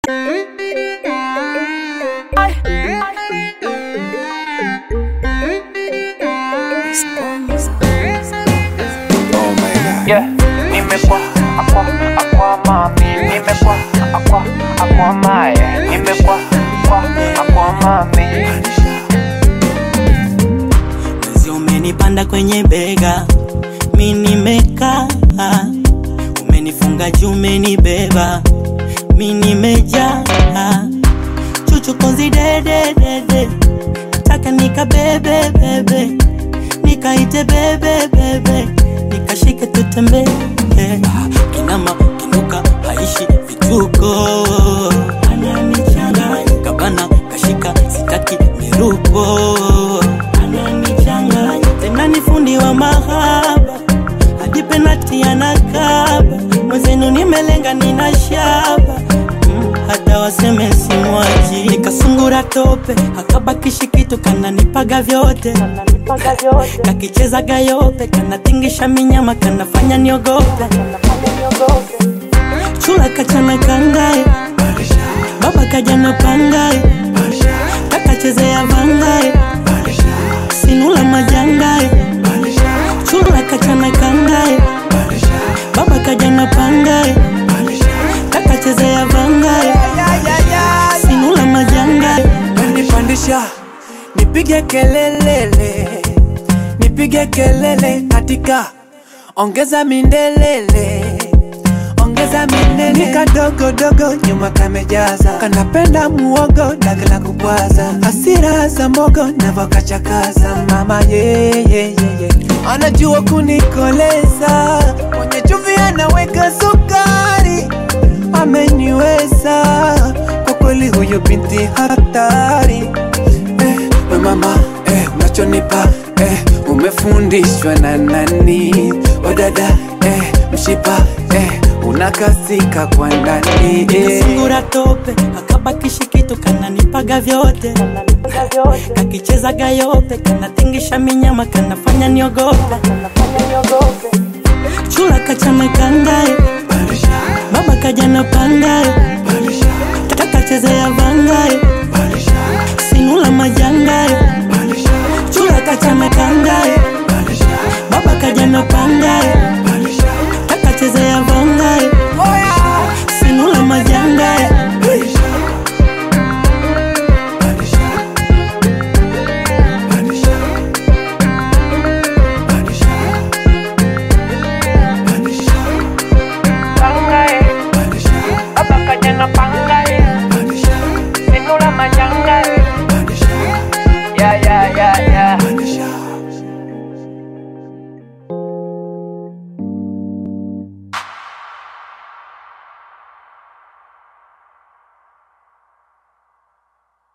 Yeah, nimekuwa akwa akwa mami, nimekuwa akwa akwa mae, nimekuwa akwa akwa mami. Mwezi umenipanda kwenye bega, mi nimekaa, umenifunga juu, umenibeba, mi nimejaa, chuchu konzi dede dede, nataka nikabebe bebe, nikaite bebe bebe, nikashike tutembee, kinama kinuka haishi vituko, ananichanganya kabana kashika sitaki miruko ananichanganya tena ni fundi wa mahaba hadi penati anakaba mwezenu nimelenga nina shaba mm, hata waseme simwaji nikasungura tope akabakishi kitu kananipaga vyote kakicheza gayope kanatingisha minyama kanafanya niogope chula kachana kangae baba kajana pangae kakachezea vangae sinula majangae chula kachana kangae baba kajana pangae kakachezea vangae sinula majangae nipandisha nipige kelelele nipige kelele katika ongeza mindelele ongeza minene ni kadogo dogo nyuma kamejaza kanapenda muogo dagala kubwaza asira za mogo navokachakaza mama yeyeyeye anajua kunikoleza kwenye chumvi anaweka sukari ameniweza kwa kweli huyo binti hatari eh, we mama eh, unachonipa eh, umefundishwa na nani wadada eh, mshipa eh, unakasika kwa ndani eh. nikasungura tope akabakishi kitu kananipaga vyote kakicheza gayope kanatingisha minyama kanafanya niogope chula kachana kangae baba kajana pangae